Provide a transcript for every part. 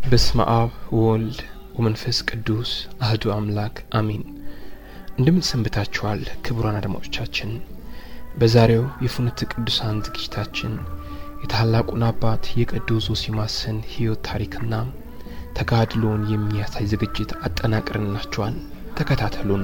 በስመ አብ ወወልድ ወመንፈስ ቅዱስ አህዱ አምላክ አሚን። እንደምን ሰንብታችኋል ክቡራን አድማጮቻችን? በዛሬው የፍኖተ ቅዱሳን ዝግጅታችን የታላቁን አባት የቅዱስ ዞሲማስን ሕይወት ታሪክና ተጋድሎውን የሚያሳይ ዝግጅት አጠናቅርንላችኋል። ተከታተሉን።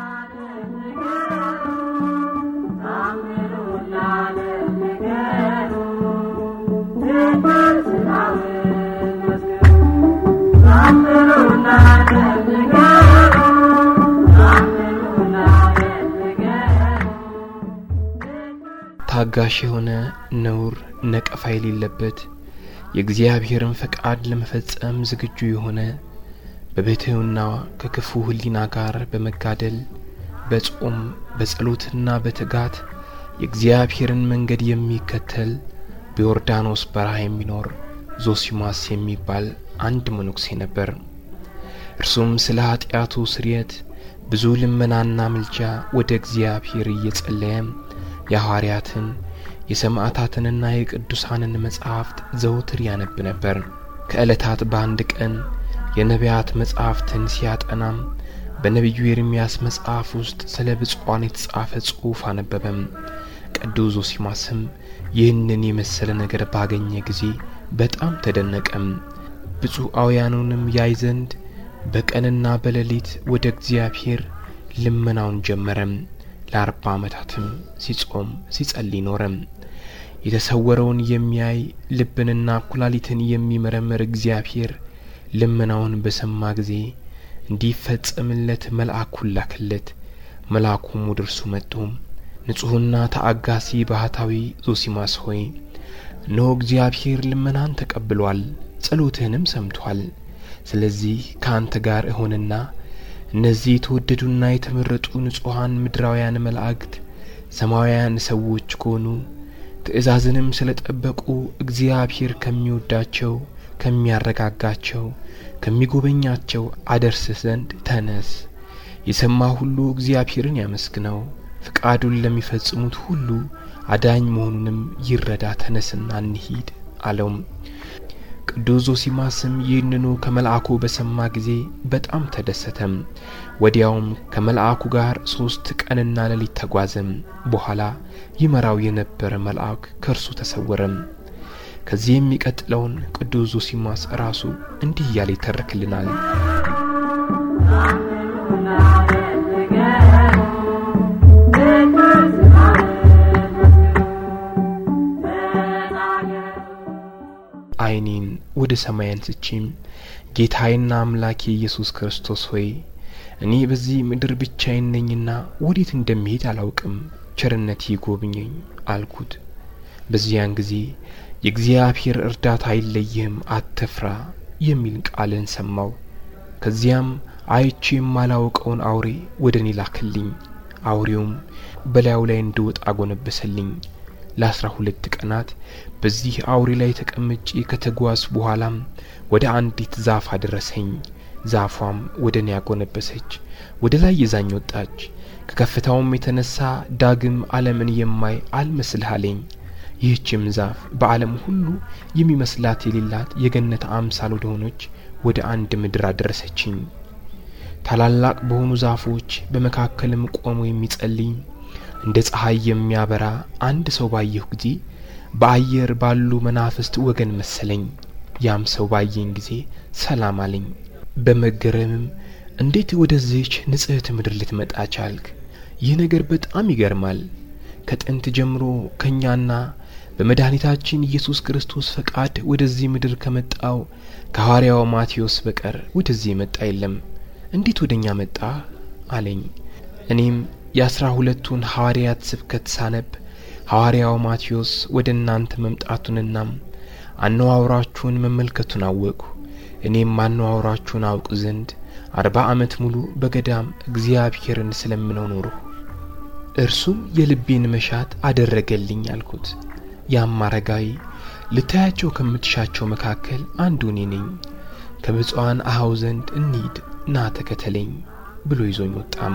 ታጋሽ የሆነ ነውር ነቀፋ የሌለበት የእግዚአብሔርን ፈቃድ ለመፈጸም ዝግጁ የሆነ በብሕትውና ከክፉ ሕሊና ጋር በመጋደል በጾም በጸሎትና በትጋት የእግዚአብሔርን መንገድ የሚከተል በዮርዳኖስ በረሃ የሚኖር ዞሲማስ የሚባል አንድ መነኩሴ ነበር። እርሱም ስለ ኀጢአቱ ስርየት ብዙ ልመናና ምልጃ ወደ እግዚአብሔር እየጸለየ የሐዋርያትን የሰማዕታትንና የቅዱሳንን መጻሕፍት ዘውትር ያነብ ነበር። ከዕለታት በአንድ ቀን የነቢያት መጻሕፍትን ሲያጠናም በነቢዩ ኤርምያስ መጽሐፍ ውስጥ ስለ ብፁዓን የተጻፈ ጽሑፍ አነበበም። ቅዱስ ዞሲማስም ይህንን የመሰለ ነገር ባገኘ ጊዜ በጣም ተደነቀም። ብፁዓውያኑንም ያይ ዘንድ በቀንና በሌሊት ወደ እግዚአብሔር ልመናውን ጀመረም። ለአርባ ዓመታትም ሲጾም ሲጸልይ ኖረም። የተሰወረውን የሚያይ ልብንና ኩላሊትን የሚመረምር እግዚአብሔር ልመናውን በሰማ ጊዜ እንዲፈጸምለት መልአኩን ላከለት። መልአኩም ወደ እርሱ መጥቶ ንጹሕና ተአጋሲ ባህታዊ ዞሲማስ ሆይ እነሆ እግዚአብሔር ልመናን ተቀብሏል፣ ጸሎትህንም ሰምቷል። ስለዚህ ከአንተ ጋር እሆንና እነዚህ የተወደዱና የተመረጡ ንጹሐን ምድራውያን መላእክት ሰማያውያን ሰዎች ከሆኑ ትእዛዝንም ስለ ጠበቁ እግዚአብሔር ከሚወዳቸው ከሚያረጋጋቸው ከሚጎበኛቸው አደርስ ዘንድ ተነስ። የሰማ ሁሉ እግዚአብሔርን ያመስግነው፣ ፍቃዱን ለሚፈጽሙት ሁሉ አዳኝ መሆኑንም ይረዳ። ተነስና እንሂድ አለውም። ቅዱስ ዞሲማስም ይህንኑ ከመልአኩ በሰማ ጊዜ በጣም ተደሰተም። ወዲያውም ከመልአኩ ጋር ሦስት ቀንና ሌሊት ተጓዘም። በኋላ ይመራው የነበረ መልአክ ከእርሱ ተሰወረም። ከዚህ የሚቀጥለውን ቅዱስ ዞሲማስ ራሱ እንዲህ እያለ ይተርክልናል። ዓይኔን ወደ ሰማይ አንስቼም ጌታዬና አምላኬ ኢየሱስ ክርስቶስ ሆይ እኔ በዚህ ምድር ብቻዬን ነኝና ወዴት እንደሚሄድ አላውቅም፣ ቸርነት ይጎብኘኝ አልኩት። በዚያን ጊዜ የእግዚአብሔር እርዳታ አይለይህም፣ አትፍራ የሚል ቃልን ሰማው። ከዚያም አይቼ የማላውቀውን አውሬ ወደ እኔ ላክልኝ። አውሬውም በላዩ ላይ እንድወጣ አጎነበሰልኝ። ለአስራ ሁለት ቀናት በዚህ አውሬ ላይ ተቀምጬ ከተጓዝ በኋላም ወደ አንዲት ዛፍ አደረሰኝ። ዛፏም ወደ እኔ ያጎነበሰች፣ ወደ ላይ ይዛኝ ወጣች። ከከፍታውም የተነሳ ዳግም ዓለምን የማይ አልመስልህ አለኝ። ይህችም ዛፍ በዓለም ሁሉ የሚመስላት የሌላት የገነት አምሳል ወደ ሆነች ወደ አንድ ምድር አደረሰችኝ። ታላላቅ በሆኑ ዛፎች በመካከልም ቆሞ የሚጸልይ እንደ ፀሐይ የሚያበራ አንድ ሰው ባየሁ ጊዜ በአየር ባሉ መናፍስት ወገን መሰለኝ። ያም ሰው ባየኝ ጊዜ ሰላም አለኝ። በመገረምም እንዴት ወደዚህች ንጽሕት ምድር ልትመጣ ቻልክ? ይህ ነገር በጣም ይገርማል። ከጥንት ጀምሮ ከእኛና በመድኃኒታችን ኢየሱስ ክርስቶስ ፈቃድ ወደዚህ ምድር ከመጣው ከሐዋርያው ማቴዎስ በቀር ወደዚህ የመጣ የለም። እንዴት ወደ እኛ መጣ አለኝ። እኔም የአስራ ሁለቱን ሐዋርያት ስብከት ሳነብ ሐዋርያው ማቴዎስ ወደ እናንተ መምጣቱንና አነዋውራችሁን መመልከቱን አወቅሁ። እኔም አነዋውራችሁን አውቅ ዘንድ አርባ ዓመት ሙሉ በገዳም እግዚአብሔርን ስለምነው ኖርሁ። እርሱም የልቤን መሻት አደረገልኝ አልኩት። ያም አረጋዊ ልታያቸው ከምትሻቸው መካከል አንዱ እኔ ነኝ፣ ከብፁዓን አኀው ዘንድ እንሂድ፣ ና ተከተለኝ ብሎ ይዞኝ ወጣም።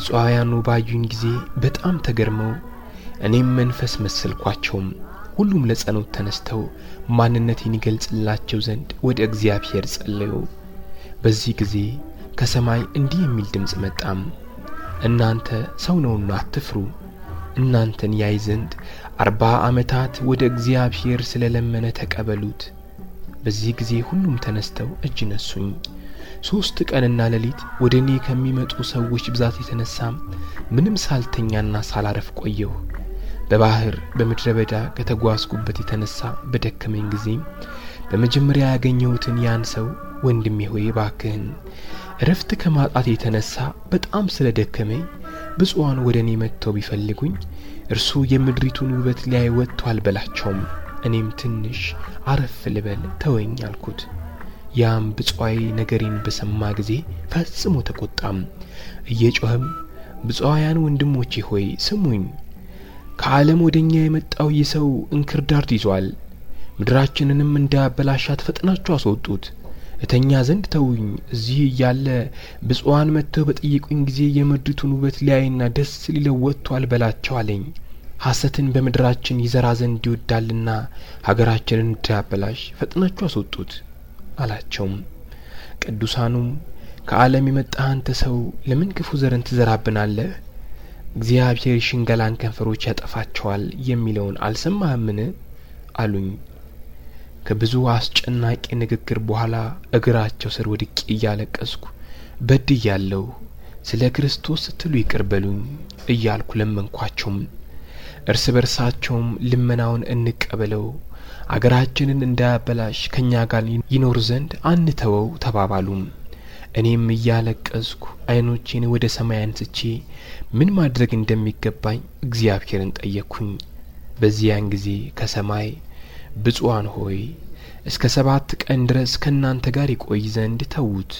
ብፁዓውያኑ ባዩኝ ጊዜ በጣም ተገርመው እኔም መንፈስ መሰልኳቸውም። ሁሉም ለጸሎት ተነስተው ማንነቴን ይገልጽላቸው ዘንድ ወደ እግዚአብሔር ጸለዩ። በዚህ ጊዜ ከሰማይ እንዲህ የሚል ድምፅ መጣም፣ እናንተ ሰው ነውና አትፍሩ። እናንተን ያይ ዘንድ አርባ ዓመታት ወደ እግዚአብሔር ስለ ለመነ ተቀበሉት። በዚህ ጊዜ ሁሉም ተነስተው እጅ ነሱኝ። ሦስት ቀንና ሌሊት ወደ እኔ ከሚመጡ ሰዎች ብዛት የተነሳ ምንም ሳልተኛና ሳላረፍ ቆየሁ። በባህር በምድረ በዳ ከተጓዝኩበት የተነሳ በደከመኝ ጊዜ በመጀመሪያ ያገኘሁትን ያን ሰው ወንድሜ ሆይ ባክህን እረፍት ከማጣት የተነሳ በጣም ስለ ደከመኝ ብፁዓን ወደ እኔ መጥተው ቢፈልጉኝ እርሱ የምድሪቱን ውበት ሊያይ ወጥቷል በላቸውም። እኔም ትንሽ አረፍ ልበል ተወኝ አልኩት። ያም ብፁዓዊ ነገሬን በሰማ ጊዜ ፈጽሞ ተቆጣም። እየጮኸም ብፁዓውያን ወንድሞቼ ሆይ ስሙኝ፣ ከዓለም ወደ እኛ የመጣው ይህ ሰው እንክርዳድ ይዟል። ምድራችንንም እንዳያበላሻት ፈጥናችሁ አስወጡት። እተኛ ዘንድ ተውኝ። እዚህ እያለ ብፁዓን መጥተው በጠየቁኝ ጊዜ የምድሪቱን ውበት ሊያይና ደስ ሊለው ወጥቷል በላቸው አለኝ። ሐሰትን በምድራችን ይዘራ ዘንድ ይወዳልና ሀገራችንን እንዳያበላሽ ፈጥናችሁ አስወጡት አላቸውም። ቅዱሳኑም ከዓለም የመጣህ አንተ ሰው ለምን ክፉ ዘርን ትዘራብናለህ? እግዚአብሔር የሽንገላን ከንፈሮች ያጠፋቸዋል የሚለውን አልሰማህምን? አሉኝ። ከብዙ አስጨናቂ ንግግር በኋላ እግራቸው ስር ወድቄ እያለቀስኩ በድያለሁ፣ ስለ ክርስቶስ ስትሉ ይቅር በሉኝ እያልኩ ለመንኳቸውም። እርስ በርሳቸውም ልመናውን እንቀበለው፣ አገራችንን እንዳያበላሽ ከእኛ ጋር ይኖር ዘንድ አንተወው ተባባሉም። እኔም እያለቀስኩ ዓይኖቼን ወደ ሰማይ አንስቼ ምን ማድረግ እንደሚገባኝ እግዚአብሔርን ጠየቅኩኝ። በዚያን ጊዜ ከሰማይ ብፁዓን ሆይ እስከ ሰባት ቀን ድረስ ከእናንተ ጋር ይቆይ ዘንድ ተዉት፣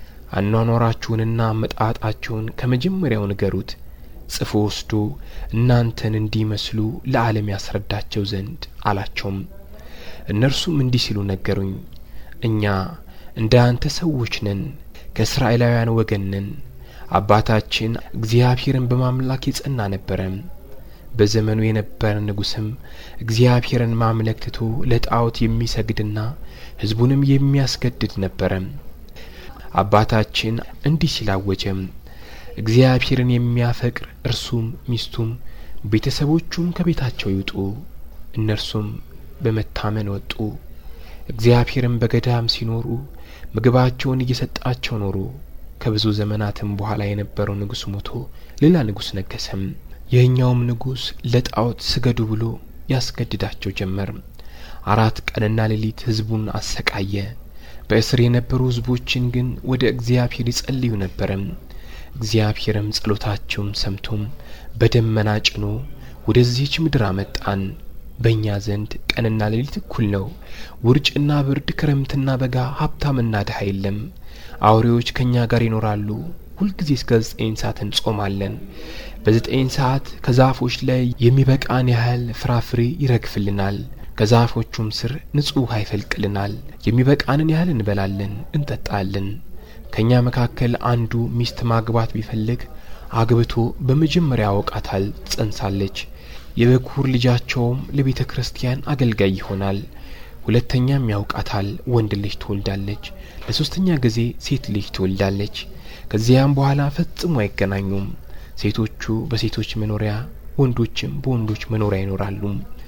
አኗኗራችሁንና መጣጣችሁን ከመጀመሪያው ንገሩት፣ ጽፎ ወስዶ እናንተን እንዲመስሉ ለዓለም ያስረዳቸው ዘንድ አላቸውም። እነርሱም እንዲህ ሲሉ ነገሩኝ፣ እኛ እንደ አንተ ሰዎች ነን፣ ከእስራኤላውያን ወገን ነን። አባታችን እግዚአብሔርን በማምላክ የጸና ነበረ። በዘመኑ የነበረ ንጉሥም እግዚአብሔርን ማምለክ ትቶ ለጣዖት የሚሰግድና ሕዝቡንም የሚያስገድድ ነበረ። አባታችን እንዲህ ሲል አወጀም፣ እግዚአብሔርን የሚያፈቅር እርሱም ሚስቱም ቤተሰቦቹም ከቤታቸው ይውጡ። እነርሱም በመታመን ወጡ። እግዚአብሔርም በገዳም ሲኖሩ ምግባቸውን እየሰጣቸው ኖሩ። ከብዙ ዘመናትም በኋላ የነበረው ንጉሥ ሞቶ ሌላ ንጉሥ ነገሰም። ይህኛውም ንጉሥ ለጣዖት ስገዱ ብሎ ያስገድዳቸው ጀመር። አራት ቀንና ሌሊት ሕዝቡን አሰቃየ። በእስር የነበሩ ሕዝቦችን ግን ወደ እግዚአብሔር ይጸልዩ ነበረ። እግዚአብሔርም ጸሎታቸውን ሰምቶም በደመና ጭኖ ወደዚህች ምድር አመጣን። በእኛ ዘንድ ቀንና ሌሊት እኩል ነው። ውርጭና ብርድ፣ ክረምትና በጋ፣ ሀብታምና ድሀ የለም። አውሬዎች ከእኛ ጋር ይኖራሉ። ሁልጊዜ እስከ ዘጠኝ ሰዓት እንጾማለን። በዘጠኝ ሰዓት ከዛፎች ላይ የሚበቃን ያህል ፍራፍሬ ይረግፍልናል። ከዛፎቹም ስር ንጹሕ ውሃ ይፈልቅልናል። የሚበቃንን ያህል እንበላለን፣ እንጠጣለን። ከእኛ መካከል አንዱ ሚስት ማግባት ቢፈልግ አግብቶ በመጀመሪያ ያውቃታል፣ ትጸንሳለች። የበኩር ልጃቸውም ለቤተ ክርስቲያን አገልጋይ ይሆናል። ሁለተኛም ያውቃታል፣ ወንድ ልጅ ትወልዳለች። ለሶስተኛ ጊዜ ሴት ልጅ ትወልዳለች። ከዚያም በኋላ ፈጽሞ አይገናኙም። ሴቶቹ በሴቶች መኖሪያ፣ ወንዶችም በወንዶች መኖሪያ ይኖራሉ።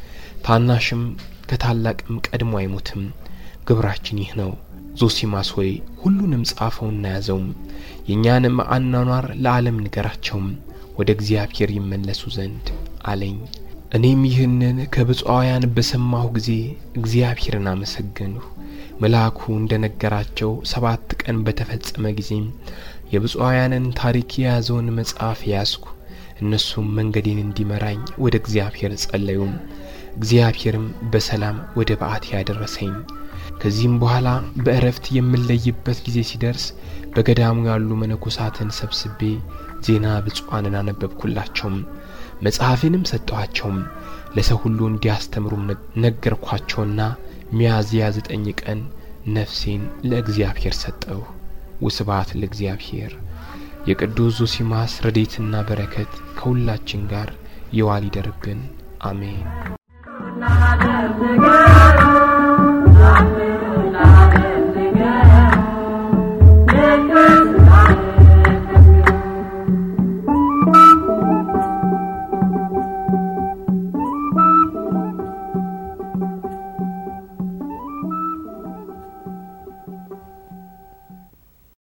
ታናሽም ከታላቅም ቀድሞ አይሞትም። ግብራችን ይህ ነው። ዞሲማስ ሆይ ሁሉንም ጻፈውና ያዘውም፣ የእኛንም አኗኗር ለዓለም ንገራቸውም ወደ እግዚአብሔር ይመለሱ ዘንድ አለኝ። እኔም ይህንን ከብፁዓውያን በሰማሁ ጊዜ እግዚአብሔርን አመሰገንሁ። መልአኩ እንደ ነገራቸው ሰባት ቀን በተፈጸመ ጊዜም የብፁዓውያንን ታሪክ የያዘውን መጽሐፍ ያዝኩ። እነሱም መንገዴን እንዲመራኝ ወደ እግዚአብሔር ጸለዩም። እግዚአብሔርም በሰላም ወደ በዓት ያደረሰኝ። ከዚህም በኋላ በእረፍት የምለይበት ጊዜ ሲደርስ በገዳሙ ያሉ መነኮሳትን ሰብስቤ ዜና ብፁዓንን አነበብኩላቸውም። መጽሐፌንም ሰጠኋቸውም። ለሰው ሁሉ እንዲያስተምሩም ነገርኳቸውና ሚያዝያ ዘጠኝ ቀን ነፍሴን ለእግዚአብሔር ሰጠሁ። ውስብሐት ለእግዚአብሔር። የቅዱስ ዞሲማስ ረዴትና በረከት ከሁላችን ጋር ይዋል ይደርብን። አሜን።